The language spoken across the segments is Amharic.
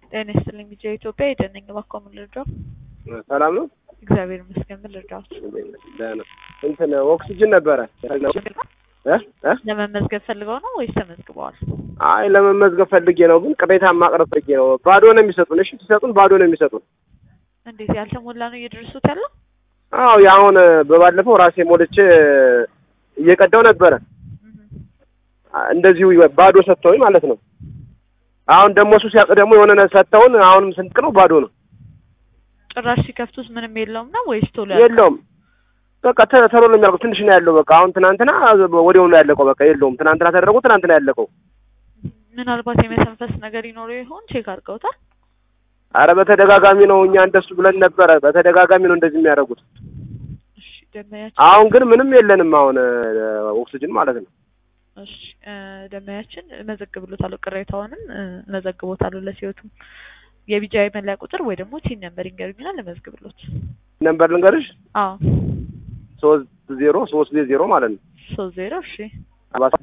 ጤና ይስጥልኝ ቢጫ ኢትዮጵያ የደነኝ እባክዎ ምን ልርዳው? ሰላም ነው? እግዚአብሔር ይመስገን ምን ልርዳዎት? ደህና እንትን ኦክሲጅን ነበረ እ እ ለመመዝገብ ፈልገው ነው ወይስ ተመዝግበዋል? አይ ለመመዝገብ ፈልጌ ነው፣ ግን ቅሬታ ማቅረብ ፈልጌ ነው። ባዶ ነው የሚሰጡን። እሺ ሲሰጡን ባዶ ነው የሚሰጡን። እንዴት ያልተሞላ ነው እየደረሱት ያለው? አዎ የአሁን በባለፈው ራሴ ሞልቼ እየቀዳው ነበረ እንደዚሁ ባዶ ሰጥተውኝ ማለት ነው። አሁን ደግሞ እሱ ሲያውቅ ደግሞ የሆነ ነገር ሰጥተውን አሁንም ስንቅ ነው ባዶ ነው ጭራሽ ሲከፍቱት ምንም የለውም ነው ወይስ ቶሎ ያልቃል? የለውም። በቃ ተ- ቶሎ ነው የሚያልቀው። ትንሽ ነው ያለው። በቃ አሁን ትናንትና ወዲያው ነው ያለቀው። በቃ የለውም። ትናንትና ተደረጉ፣ ትናንትና ያለቀው። ምናልባት የመተንፈስ ነገር ይኖረው ይሆን? ቼክ አድርገውታል? አረ በተደጋጋሚ ነው እኛ እንደሱ ብለን ነበረ። በተደጋጋሚ ነው እንደዚህ የሚያደርጉት። እሺ ደመያችን አሁን ግን ምንም የለንም። አሁን ኦክሲጅን ማለት ነው። እሺ እ ደመያችን እመዘግብሎታለሁ፣ ቅሬታውንም እ እመዘግቦታለሁ። ለሲዮቱም የቢጃ መለያ ቁጥር ወይ ደግሞ ቲን ነምበር ይንገሩኝና ልመዝግብሎት። ነምበር ልንገርሽ፣ አዎ ሶስት ዜሮ ሶስት ዜሮ ማለት ነው። ሶስት ዜሮ እሺ አርባ ሰባት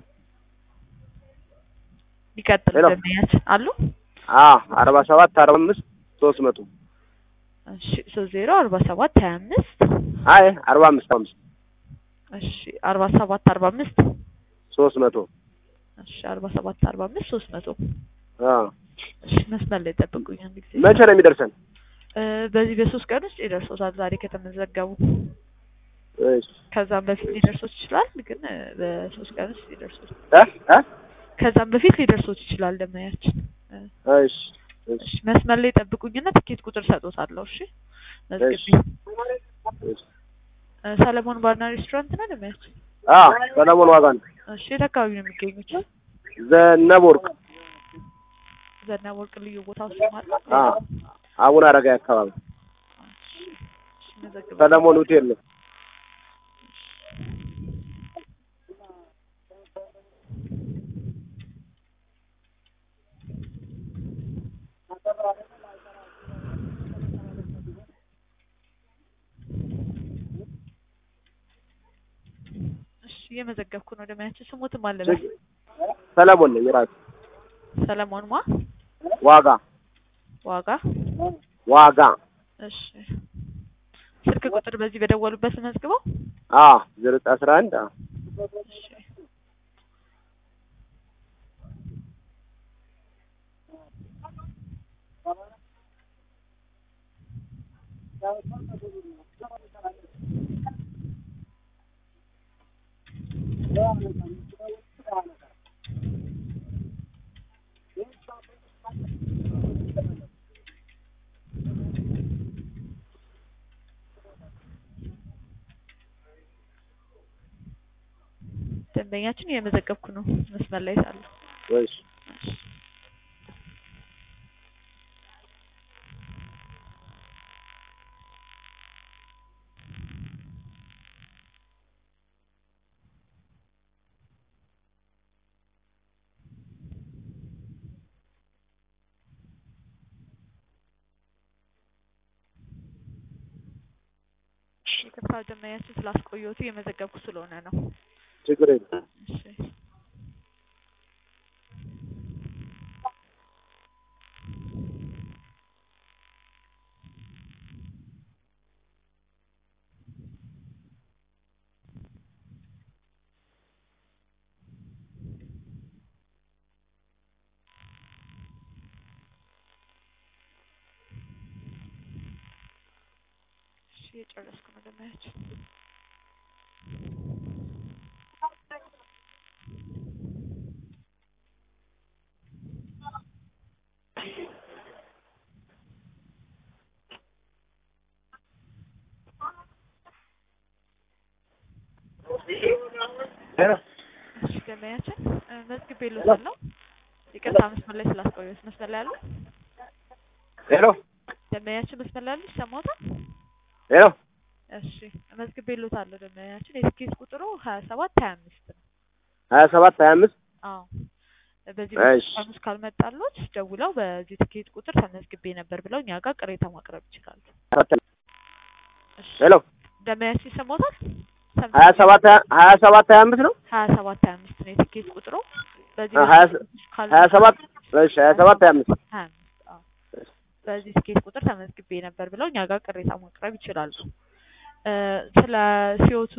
ይቀጥል። ሄሎ። ደመያችን አሉ አ አርባ ሰባት አርባ አምስት ሶስት መቶ እሺ ሶስት ዜሮ አርባ ሰባት ሀያ አምስት አይ አርባ አምስት አምስት እሺ አርባ ሰባት አርባ አምስት ሶስት መቶ እሺ አርባ ሰባት አርባ አምስት ሶስት መቶ አ እሺ መስመር ላይ ጠብቁኝ አንድ ጊዜ መቼ ነው የሚደርሰን? እ በዚህ በሶስት ቀን ውስጥ ይደርሶታል ዛሬ ከተመዘገቡ እሺ ከዛም በፊት ሊደርሶት ይችላል ግን እ በሶስት ቀን ውስጥ ሊደርሶት እ እ ከዛም በፊት ሊደርሶት ይችላል ደመያችን እ እሺ እሺ እሺ መስመር ላይ ጠብቁኝና ትኬት ቁጥር ሰጦታለሁ እሺ መዝግቢ እሺ እሺ እ ሰለሞን ባርና ሬስቶራንት ነው ደመያችን አ ሰለሞን ዋጋ ነው። እሺ የት አካባቢ ነው የሚገኙት ዘነበ ወርቅ ዘነበ ወርቅ ልዩ ቦታ ውስጥ ማለት አ አቡነ አረጋዊ አካባቢ እሺ መዘግባለሁ ሰለሞን ሆቴል ነው። እሺ እየመዘገብኩ ነው ደመያችን ስሙትም አለበት ሰለሞን ነኝ ራሱ ሰለሞን ማ ዋጋ ዋጋ ዋጋ እሺ ስልክ ቁጥር በዚህ በደወሉበት መዝግበው አ ዘጠኝ አስራ አንድ አ እሺ ደንበኛችን እየመዘገብኩ ነው መስመር ላይ ሳለሁ እሺ ይቅርታ ደንበኛችን ስላስቆየሁት እየመዘገብኩ ስለሆነ ነው ችግር የለም። እሺ እሺ የጨረስኩ ነው ደንበኛችን እሺ ደንበኛችን እ መዝግቤልዎታለሁ ይቅርታ መስመር ላይ ስላስቆየሁት መስመር ላይ አሉ ሄሎ ደንበኛችን መስመር ላይ አሉ ይሰማዎታል ሄሎ እሺ መዝግቤልዎታለሁ ደንበኛችን የትኬት ቁጥሩ ሀያ ሰባት ሀያ አምስት ነው ሀያ ሰባት ሀያ አምስት አዎ በዚህ እሺ። ቀን ውስጥ ካልመጣልዎት ደውለው በዚህ ትኬት ቁጥር ተመዝግቤ ነበር ብለው እኛ ጋር ቅሬታ ማቅረብ ይችላሉ እሺ ሄሎ ደንበኛችን ይሰማዎታል ሀያ ሰባት ሀያ ሰባት ሀያ አምስት ነው ሀያ ሰባት ሀያ አምስት ነው የትኬት ቁጥሩ በዚህ ሀያ በትኬት ውስጥ ሀያ ሰባት እሺ ሀያ ሰባት ሀያ አምስት ሀያ አምስት አዎ በዚህ ስኬት ቁጥር ተመዝግቤ ነበር ብለው እኛ ጋር ቅሬታ ማቅረብ ይችላሉ። እ ስለ ሲዮቱ